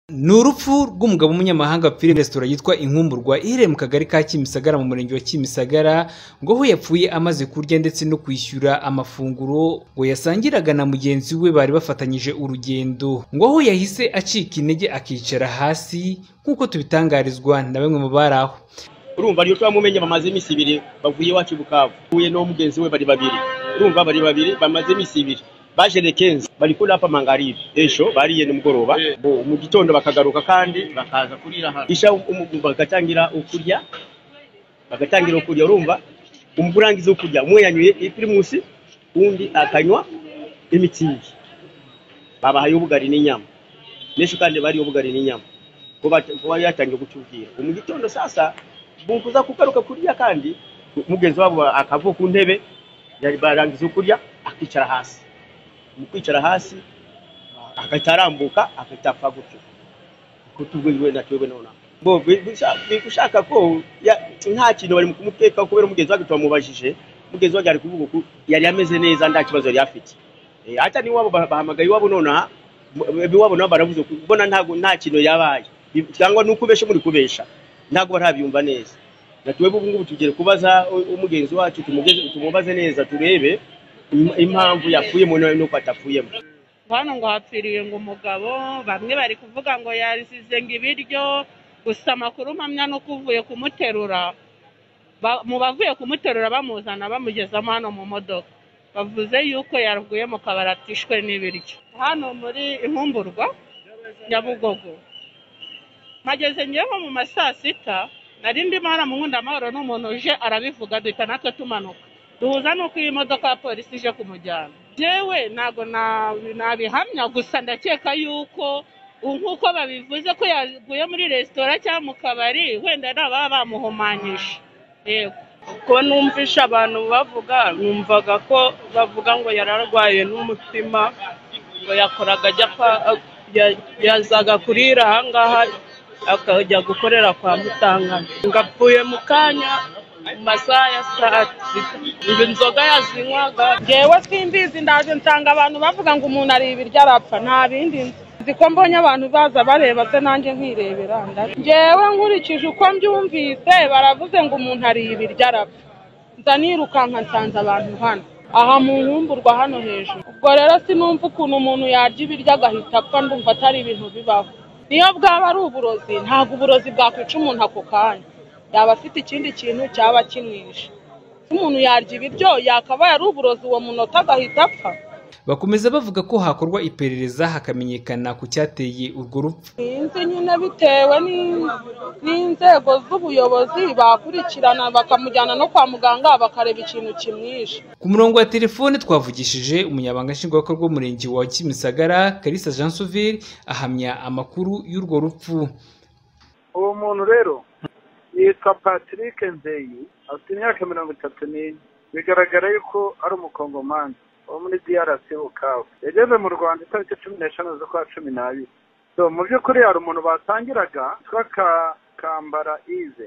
ni urupfu rw'umugabo w'umunyamahanga filime resitora yitwa inkumburwa iherereye mu kagari ka kimisagara mu murenge wa kimisagara ngo aho yapfuye amaze kurya ndetse no kwishyura amafunguro ngo yasangiraga na mugenzi we bari bafatanyije urugendo ngo aho yahise acika intege akicara hasi nk'uko tubitangarizwa na bamwe mu bari aho urumva rero twamumenye bamaze iminsi ibiri bavuye iwacu bukavu huye no mugenzi we bari babiri urumva bari babiri bamaze iminsi ibiri baje lekenzi bari kuri apa mangaribe ejo bariye nimugoroba mu gitondo bakagaruka kandi bakaza kurira hano isha umu- bagatangira ukurya bagatangira ukurya urumva umurangiza ukurya umwe yanyuye ipirimusi undi akanywa imitsingi babahaye ubugari n'inyama n'ejo kandi bariye ubugari n'inyama kuba kuba yatangiye gucubwira mu gitondo sasa bukuza kugaruka kurya kandi mugenzi wabo akavuka ku ntebe yari barangiza kurya akicara hasi mu kwicara hasi agahita arambuka agahita apfa gutyo uko tubwiwe na twebwe nonaha Bo, bi- bisha- bi- gushaka ko ya- nta kintu bari mu kumutekaho kubera umugenzi wanjye twamubajije umugenzi wanjye ari kuvuga ko yari ameze neza nta kibazo yari afite Eh, hata n'iwabo ba- bahamagaye iwabo nonaha mu- iwabo nabo baravuze ko ubona ntago nta kintu yabaye Bi- cyangwa ni ukubesha muri kubesha ntago barabyumva neza na twebwe ubu ngubu tugere kubaza u- umugenzi wacu tumugeze- tumubaze neza turebe im- impamvu yapfuyemo n'uko atapfuyemo hano ngo hapfiriye ngo umugabo bamwe bari kuvuga ngo yarisize ngo ibiryo gusa amakuru mpamya nuko uvuye kumuterura ba- mu bavuye kumuterura bamuzana bamugezamo hano mu modoka bavuze yuko yarwaye mu kabari atishwe n'ibiryo hano muri inkumburwa nyabugogo mpageze ngewe nko mu ma saa sita nari ndimo haramukunda amahoro n'umuntu uje arabivuga duhita natwe tumanuka duhuza n'uko iyi modoka ya polisi ije kumujyana jewe ntabwo na- nabihamya gusa ndakeka yuko u- nk'uko babivuze ko yaguye muri resitora cyangwa mu kabari wenda nababa bamuhumanyije yego ko numvisha abantu bavuga numvaga ko bavuga ngo yararwaye n'umutima ngo yakoraga ajya kwa ya- yazaga kurira ahangaha akajya gukorera kwa mutangana ngo apfuye mu kanya mu masaha ya saa sita ngo inzoga yazinywaga ngewe simbizi ndaje nsanga abantu bavuga ngo umuntu ari ibiryo arapfa nta bindi nzi Nzi ko mbonye abantu baza bareba se nanjye nkirebera ndaje ngewe nkurikije uko mbyumvise baravuze ngo umuntu ari ibiryo arapfa nza nirukanka nsanze abantu hano aha mu nkumburwa hano hejuru ubwo rero sinumva ukuntu umuntu yarya ibiryo agahita apfa ndumva atari ibintu bibaho niyo bwaba ari uburozi ntabwo uburozi bwakwica umuntu ako kanya yaba afite ikindi kintu cyaba kimwishe umuntu yarya ibiryo yakabaye ari uburozi uwo munota agahita apfa bakomeza bavuga ko hakorwa iperereza hakamenyekana ku cyateye urwo rupfu sinzi nyine bitewe ni- n'inzego z'ubuyobozi bakurikirana bakamujyana no kwa muganga bakareba ikintu kimwishe Ku murongo wa telefone twavugishije umunyabanga nshingwabikorwa w'umurenge wa Kimisagara Kalisa Jean Sauveur ahamya amakuru y'urwo rupfu. uwo muntu rero yitwa patrick nzeyi afite imyaka mirongo itatu n'ine bigaragara yuko ari umukongomani wo muri drc bukavu yageze mu rwanda itariki cumi n'eshanu z'ukwa cumi n'abiri so mu by'ukuri hari umuntu batangiraga witwa Ka- kambara ize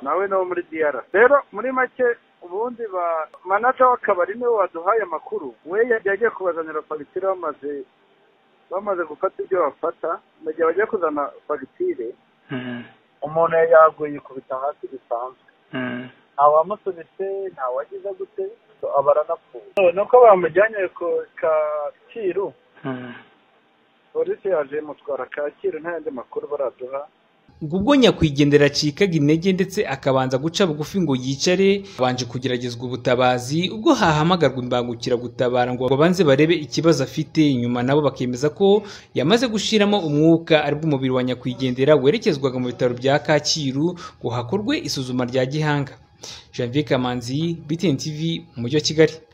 nawe ni uwo muri drc rero muri make ubundi ba manaja w'akabari niwe waduhaye amakuru we yari yagiye kubazanira fagitire bamaze bamaze gufata ibyo bafata mu gihe bagiye kuzana fagitire umuntu yari yaguye ikubita hasi bisanzwe nta wamusunitse nta wagize gute so aba aranapfuye ni uko bamujyanye ku kacyiru polisi yaje imutwara kacyiru nta yandi makuru baraduha Ubwo ubwo nyakwigendera acikaga intege ndetse akabanza guca bugufi ngo yicare abanje kugeragezwa ubutabazi ubwo hahamagarwa imbangukiragutabara ngo babanze barebe ikibazo afite nyuma nabo bakemeza ko yamaze gushiramo umwuka aribwo umubiri wa nyakwigendera werekezwaga mu bitaro bya Kacyiru ngo hakorwe isuzuma rya gihanga Janvier Kamanzi BTN TV mu mujyi wa Kigali